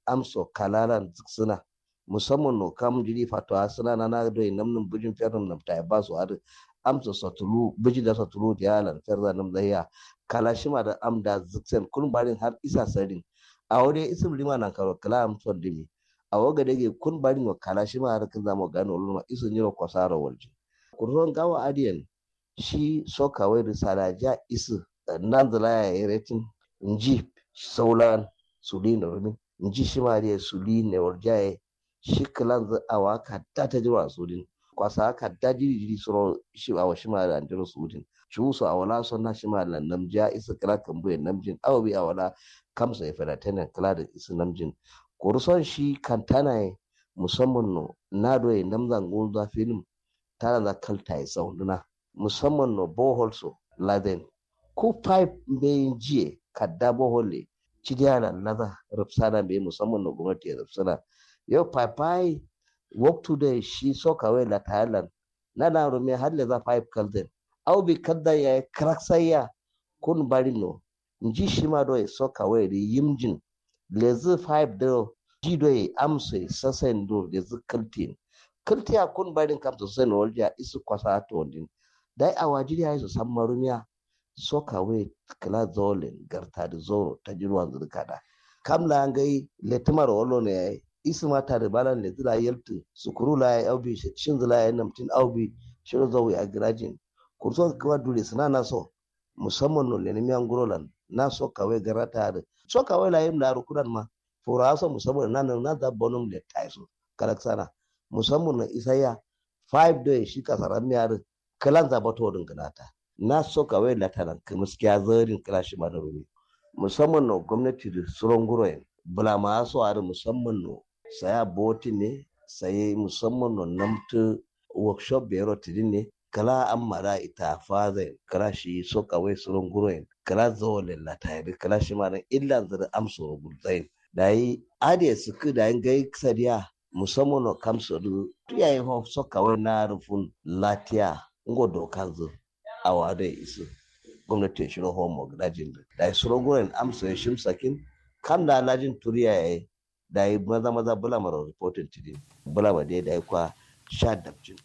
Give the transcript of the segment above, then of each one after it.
amso kalalan suna musamman no kam jiri fatwa suna na na do namnum bujin ferrum nam ta ba su har amso satulu buji da satulu dialan ferza nam zaya kala shima da amda ziksen kun barin har isa sadin a wani isim lima nan karo kala amso dimi a waga dage kun barin wa kala shima har kan zamu gano ulma isu nyiro kwasaro walji kurron gawa adiyan shi soka wai risala ja isu nan zala ya yi retin nji saulan suli na rumi nji shi ma da suli ne warjaye shi kalan za a waka ta ta jirwa sudin kwasa haka da jiri jiri suro shi a washi ma da jiro sudin shi wusu a wala son na shi ma da namja isa kala kan buye namjin awa bi a wala kamsa ya fada tana kala da isa namjin kurson shi kantana musamman no na doye namzan gulza film tana da kalta ya saunduna musamman no bohol so laden ko pipe bai jiye kadda bohol le cidiyana laza rufsana bai musamman no gwamnati ya rufsana yau pipe work today shi soka wai la thailand na na rume har le za pipe kalden au bi kadda ya crack sayya kun bari no nji shi ma do soka wai ri yimjin lezi pipe do ji do amse sasen do lezi kaltin kaltiya kun barin kam sosai na walja isu kwasa to din dai a wajiri ya su san marumiya soka we kala zolen garta da zoro ta jirwan zurkada kam la ngai letumar wolo ne yayi isu mata da balan le zira yeltu sukuru la ya aubi shin zila ya namtin aubi shirin zawi a girajin kurso kawa dure suna na so musamman no leni miyan gurolan na so kawai garata da so kawai la yim da rukunan ma fura so musamman na na da bonum le taiso kalaksana musamman na isaya five days shi kasaran miyar kalan zaba to din ganata na so kawai lataran kamiskiya zarin kala shi ma da rumi musamman no gwamnati da suron guroyen bula ma so a musamman no saya boti ne saye musamman no namtu workshop bero tidin ne kala an mara ita faze kala shi so kawai suron guroyen kala zawole latayri kala shi ma illa zira amso gulzain da yi ade suku da yin gai sadiya musamman no kamso du yayin ho so kawai na rufun latiya ngo dokan zu a wade isu gwamnati shi no homo dajin da suron guroyen amso ya shimsakin kam da lajin turiya yayi da yi maza maza bula mara reporting tidin bula ma dai da yi kwa sha dabjin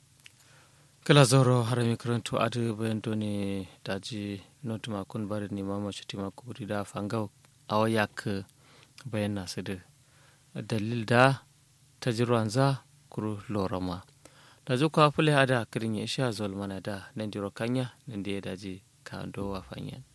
kala zoro harami karanto adu bayan ne daji notuma kun bari ni mama shatima kuburi da fangau awa yak bayan nasu da dalil da ta jirwanza kuru lorama da zuka fule ada kirin ya sha zolmana da nan jiro kanya nan da ya daji ka ando wa fanyan